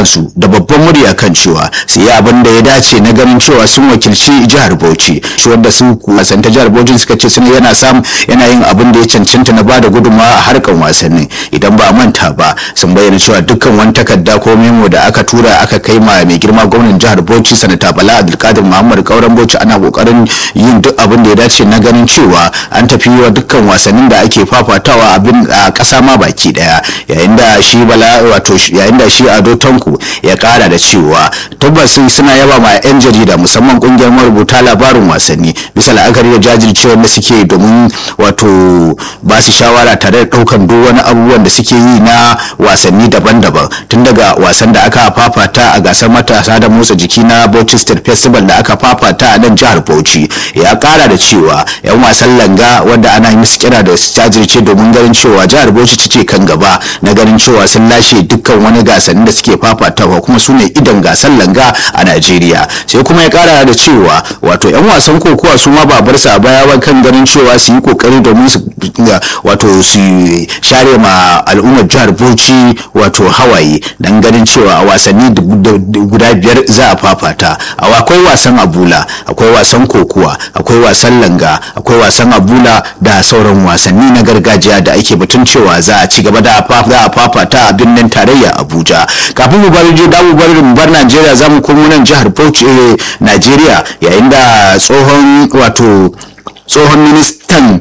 kiransu da babban murya kan cewa su yi abin da ya dace na ganin cewa sun wakilci jihar Bauchi shi wanda su wasanta jihar Bauchi suka ce sun yana sam yana yin abin da ya cancanta na bada gudunmawa a harkan wasanni idan ba a manta ba sun bayyana cewa dukkan wani takarda ko memo da aka tura aka kai ma mai girma gwamnan jihar Bauchi sanata Bala Abdulkadir Muhammad Kauran Bauchi ana kokarin yin duk abin da ya dace na ganin cewa an tafi wa dukkan wasannin da ake fafatawa abin a ƙasa ma baki daya yayin da shi Bala wato yayin da shi Ado Tanko ya kara da cewa tabbas suna yaba ma 'yan jarida musamman kungiyar marubuta labarin wasanni bisa la'akari da jajircewar da suke domin wato ba su shawara tare da daukan duk wani abubuwan da suke yi na wasanni daban-daban tun daga wasan da aka fafata a gasar matasa da motsa jiki na Bauchi State Festival da aka fafata a nan jihar Bauchi ya kara da cewa 'yan wasan langa wanda ana yi musu kira da su jajirce domin ganin cewa jihar Bauchi ta ce kan gaba na ganin cewa sun lashe dukkan wani gasanni da suke fafatawa kuma su ne idan gasar langa a Najeriya sai kuma ya kara da cewa wato 'yan wasan kokowa su ma babar sa baya ba kan ganin cewa su yi kokari domin su wato su share ma al'ummar jihar Bauchi wato hawaye dan ganin cewa a wasanni guda biyar za a fafata akwai wasan abula akwai wasan kokuwa akwai wasan langa akwai wasan abula da sauran wasanni na gargajiya da ake batun cewa za a ci gaba da za a fafata a birnin tarayya abuja kafin mu bari je damu bari mu bar najeriya za mu komo nan jihar bauchi najeriya yayin da tsohon wato tsohon ministan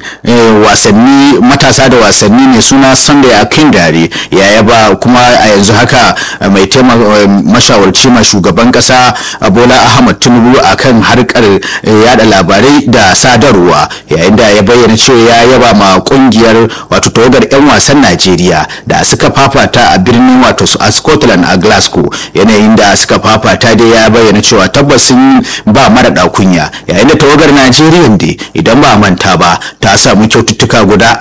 wasanni matasa da wasanni mai suna sunday akindare ya yaba kuma a yanzu haka mai mashawarci ma shugaban kasa bola ahmad tinubu a kan harkar yada labarai da sadarwa yayin da ya bayyana cewa ya yaba ma kungiyar wato tawagar 'yan wasan najeriya da suka fafata a birnin wato a scotland a glasgow yanayin da suka fafata dai ya bayyana cewa tabbas sun ba mara kunya yayin da tawagar najeriya dai idan ba manta ba ta samu kyaututtuka guda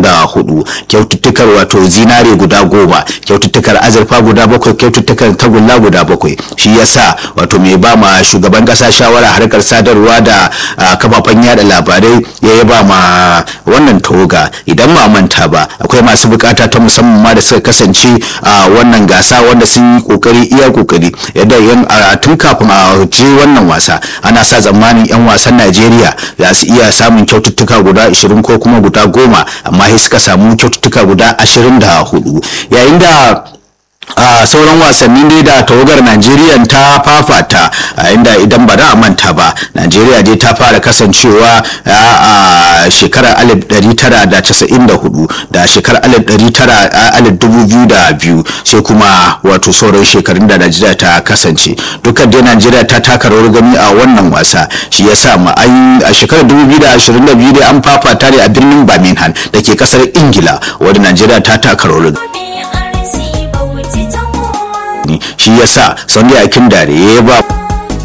24 kyaututtukar wato zinare guda goma kyaututtukar azurfa guda bakwai kyaututtukar tagulla guda bakwai shi yasa wato mai ba ma shugaban kasa shawara harkar sadarwa da kafafen yada labarai ya yaba ma wannan tawaga idan ba manta ba akwai masu bukata ta musamman ma da suka kasance a wannan gasa wanda sun yi kokari iya kokari yadda yan tun kafin a je wannan wasa ana sa tsammanin yan wasan Najeriya za su iya samun kyaututtuka guda 20 ko kuma guda goma amma sai suka samu kyaututtuka guda 24 yayin da a sauran wasanni ne da tawagar najeriya ta fafata a inda idan ba da manta ba najeriya dai ta fara kasancewa a shekarar 1994 da shekarar 2002 sai kuma wato sauran shekarun da najeriya ta kasance dukkan dai najeriya ta taka rawar gani a wannan wasa shi ya sa a shekarar 2022 dai an fafata ne a birnin birmingham da ke kasar ingila wadda najeriya ta taka rawar shi yasa sunday akin dare ya ba